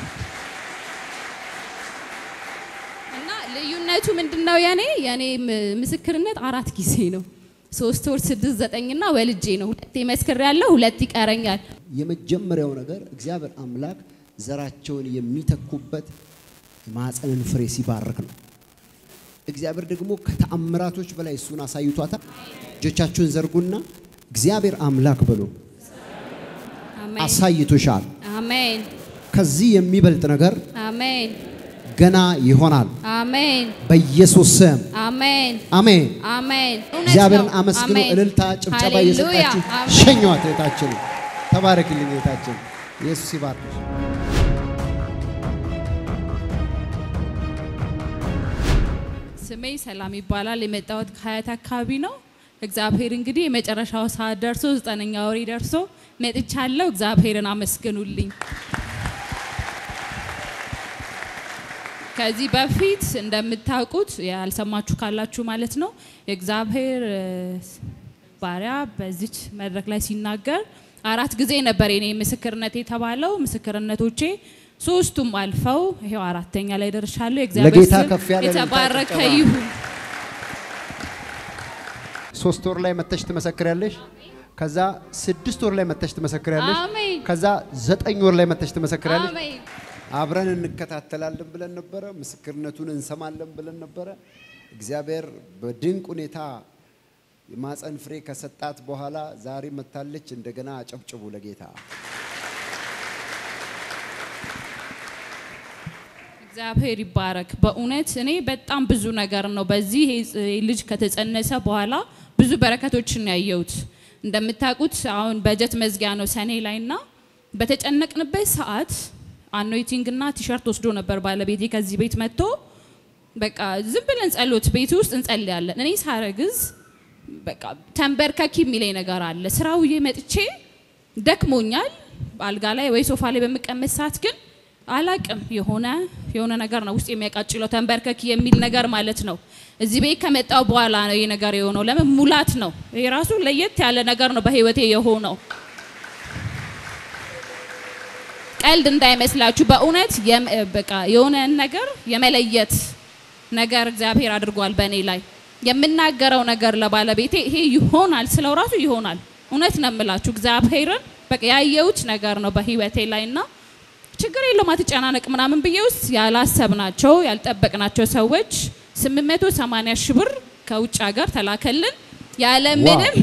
A: እና ልዩነቱ ምንድነው? የኔ የኔ ም- ምስክርነት አራት ጊዜ ነው። ሶስት ወር ስድስት ዘጠኝና ወልጄ ነው። ሁለቴ መስክር ያለው ሁለት ይቀረኛል።
B: የመጀመሪያው ነገር እግዚአብሔር አምላክ ዘራቸውን የሚተኩበት የማህፀንን ፍሬ ሲባርክ ነው። እግዚአብሔር ደግሞ ከተአምራቶች በላይ እሱን አሳይቷታል። እጆቻችሁን ዘርጉና እግዚአብሔር አምላክ በሉ
A: አሜን
B: አሳይቶሻል።
A: አሜን
B: ከዚህ የሚበልጥ ነገር
A: አሜን
B: ገና ይሆናል
A: አሜን
B: በኢየሱስ ስም
A: አሜን
B: አሜን።
A: አሜን። እውነት
B: እግዚአብሔርን
A: ነው።
B: አመስግኑ።
A: አሜን።
B: እልልታ፣ ጭብጨባ
A: ሃሌሉያ።
B: እየሰጣችሁ
A: አሜን።
B: ሸኟት። እህታችን ተባረክልኝ። እህታችን ኢየሱስ ይባርክሽ።
A: ስሜ ሰላም ይባላል። የመጣሁት ከሀያት አካባቢ ነው። እግዚአብሔር እንግዲህ የመጨረሻው ሰዓት ደርሶ ዘጠነኛ ወሬ ደርሶ መጥቻለሁ። እግዚአብሔርን አመስግኑልኝ። ከዚህ በፊት እንደምታውቁት ያልሰማችሁ ካላችሁ ማለት ነው የእግዚአብሔር እ፣ ባሪያ በዚች መድረክ ላይ ሲናገር አራት ጊዜ ነበር የኔ ምስክርነት የተባለው። ምስክርነቶቼ ሶስቱም አልፈው ይሄው አራተኛ ላይ ደርሻለሁ። የእግዚአብሔር
B: ለጌታ
A: ስም
B: ከፍ ያለ እልልታ
A: የተባረከ
B: ጭብጨባ።
A: ይሁን።
B: ሶስት ወር ላይ መተሽ ትመሰክሪያለሽ። ከዛ ስድስት ወር ላይ መተሽ ትመሰክሪያለሽ።
A: አሜን
B: ከዛ ዘጠኝ ወር ላይ መተሽ ትመሰክሪያለሽ።
A: አሜን
B: አብረን እንከታተላለን ብለን ነበረ። ምስክርነቱን እንሰማለን ብለን ነበረ። እግዚአብሔር በድንቅ ሁኔታ የማፀን ፍሬ ከሰጣት በኋላ ዛሬ መታለች። እንደገና አጨብጭቡ ለጌታ።
A: እግዚአብሔር ይባረክ። በእውነት እኔ በጣም ብዙ ነገር ነው በዚህ ይሄ ፅ- ልጅ ከተጸነሰ በኋላ ብዙ በረከቶችን ያየሁት። እንደምታውቁት አሁን በጀት መዝጊያ ነው ሰኔ ላይ እና በተጨነቅንበት ሰዓት አኖይቲንግ እና ቲሸርት ወስዶ ነበር ባለቤቴ ከዚህ ቤት መጥቶ በቃ ዝም ብለን ጸሎት ቤት ውስጥ እንጸልያለን። እኔ ሳረግዝ በቃ ተንበርከኪ የሚለኝ ነገር አለ። ስራ ውዬ መጥቼ ደክሞኛል። አልጋ ላይ ወይ ሶፋ ላይ በምቀመጥ ሰዓት ግን አላቅም የሆነ የሆነ ነገር ነው ውስጥ የሚያቃጭለው ተንበርከኪ የሚል ነገር ማለት ነው። እዚህ ቤት ከመጣው በኋላ ነው ይህ ነገር የሆነው። ለምን ሙላት ነው። ይሄ ራሱ ለየት ያለ ነገር ነው በህይወቴ የሆነው። ቀልድ እንዳይመስላችሁ በእውነት የም- በቃ የሆነ ነገር የመለየት ነገር እግዚአብሔር አድርጓል በእኔ ላይ የምናገረው ነገር ለባለቤቴ ይሄ ይሆናል ስለው ራሱ ይሆናል። እውነት ነው የምላችሁ እግዚአብሔርን በቃ ያየሁት ነገር ነው በህይወቴ ላይ እና ችግር የለውም አትጨናነቅ ምናምን ብዬ ውስጥ ያላሰብናቸው ያልጠበቅናቸው ሰዎች 880 ሺህ ብር ከውጭ ሀገር ተላከልን ያለምንም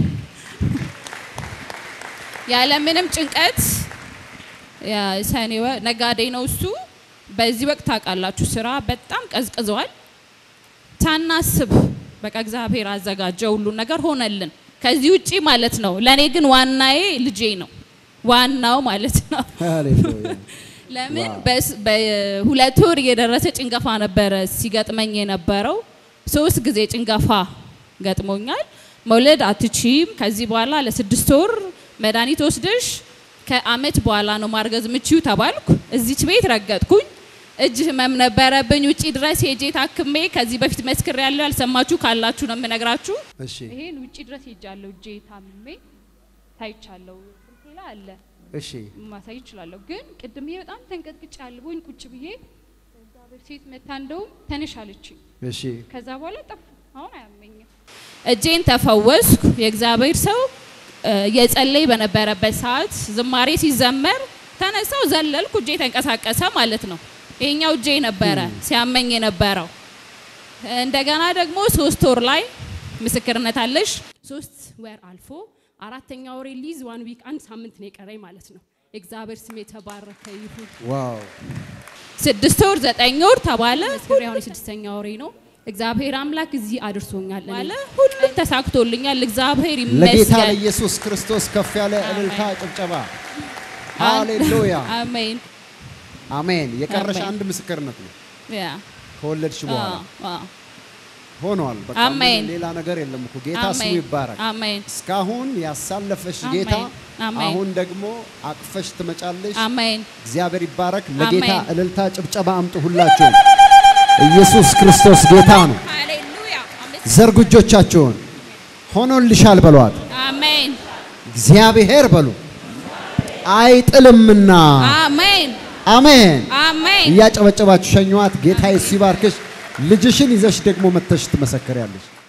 A: ያለምንም ጭንቀት የሰኔ ወር ነጋዴ ነው እሱ። በዚህ ወቅት ታውቃላችሁ ስራ በጣም ቀዝቅዘዋል። ሳናስብ በቃ እግዚአብሔር አዘጋጀ፣ ሁሉን ነገር ሆነልን። ከዚህ ውጪ ማለት ነው ለእኔ ግን ዋናዬ ልጄ ነው ዋናው ማለት ነው።
B: ሃሌሉያ።
A: ለምን በስ- በሁለት ወር እየደረሰ ጭንገፋ ነበረ ሲገጥመኝ የነበረው። ሶስት ጊዜ ጭንገፋ ገጥሞኛል። መውለድ አትችም፣ ከዚህ በኋላ ለስድስት ወር መድኃኒት ወስደሽ ከአመት በኋላ ነው ማርገዝ ምችው ተባልኩ። እዚች ቤት ረገጥኩኝ። እጅ ህመም ነበረብኝ። ውጪ ድረስ ሄጄ ታክሜ ከዚህ በፊት መስክር ያለው ያልሰማችሁ ካላችሁ ነው የምነግራችሁ።
B: እሺ
C: ይሄን ውጭ ድረስ ሄጃለሁ። እጄ ታምሜ ታይቻለሁ። ስልኬ ላይ አለ
B: እሺ
C: ማሳይ እችላለሁ። ግን ቅድም ይሄ በጣም ተንቀጥቅጬ አልቦኝ ቁጭ ብዬ እግዚአብሔር ሴት መታ እንደውም ተነሽ አለችኝ።
B: እሺ
C: ከዛ በኋላ ጠፉ። አሁን አያመኝም።
A: እጄን ተፈወስኩ። የእግዚአብሔር ሰው እ፣ የጸለይ በነበረበት ሰዓት ዝማሬ ሲዘመር ተነሳው ዘለልኩ። እጄ ተንቀሳቀሰ ማለት ነው። ይሄኛው እጄ ነበረ ሲያመኝ የነበረው። እንደገና ደግሞ ሶስት ወር ላይ ምስክርነት አለሽ። ሶስት ወር አልፎ አራተኛ ወሬ ሊዝ ዋን ዊክ አንድ ሳምንት ነው የቀረኝ ማለት ነው። የእግዚአብሔር ስም የተባረከ ይሁን።
B: ዋው
A: ስድስት ወር ዘጠኝ ወር ተባለ። መስከረም አሁን የስድስተኛ ወሬ ነው። እግዚአብሔር አምላክ እዚህ አድርሶኛል አለ። ሁሉም ተሳክቶልኛል። እግዚአብሔር
B: ለጌታ
A: ይመስገን።
B: ለኢየሱስ ክርስቶስ ከፍ ያለ እልልታ ጭብጨባ። ሃሌሉያ
A: አሜን።
B: አሜን። የቀረሽ
A: አሜን።
B: አንድ ምስክርነት ነው
A: ያ
B: ከወለድሽ በኋላ
A: አዎ፣ አዎ።
B: ሆኗል። በቃ
A: አሜን።
B: ምንም ሌላ ነገር የለም እኮ ጌታ ስሙ
A: አሜን
B: ይባረክ።
A: አሜን
B: እስካሁን ያሳለፈሽ
A: አሜን።
B: ጌታ
A: አሜን።
B: አሁን ደግሞ አቅፈሽ ትመጫለሽ።
A: አሜን
B: እግዚአብሔር ይባረክ። ለጌታ
A: አሜን።
B: እልልታ ጭብጨባ አምጡ ሁላችሁ። ኢየሱስ ክርስቶስ ጌታ ነው።
A: ሃሌሉያ
B: ዘርጉ እጆቻችሁን። ሆኖልሻል በሏት።
A: አሜን
B: እግዚአብሔር በሉ አይጥልምና።
A: አሜን
B: አሜን።
A: አሜን
B: እያጨበጨባችሁ ሸኟት። ጌታ ኢየሱስ ይባርክሽ። ልጅሽን ይዘሽ ደግሞ መተሽ ትመሰክሪያለሽ።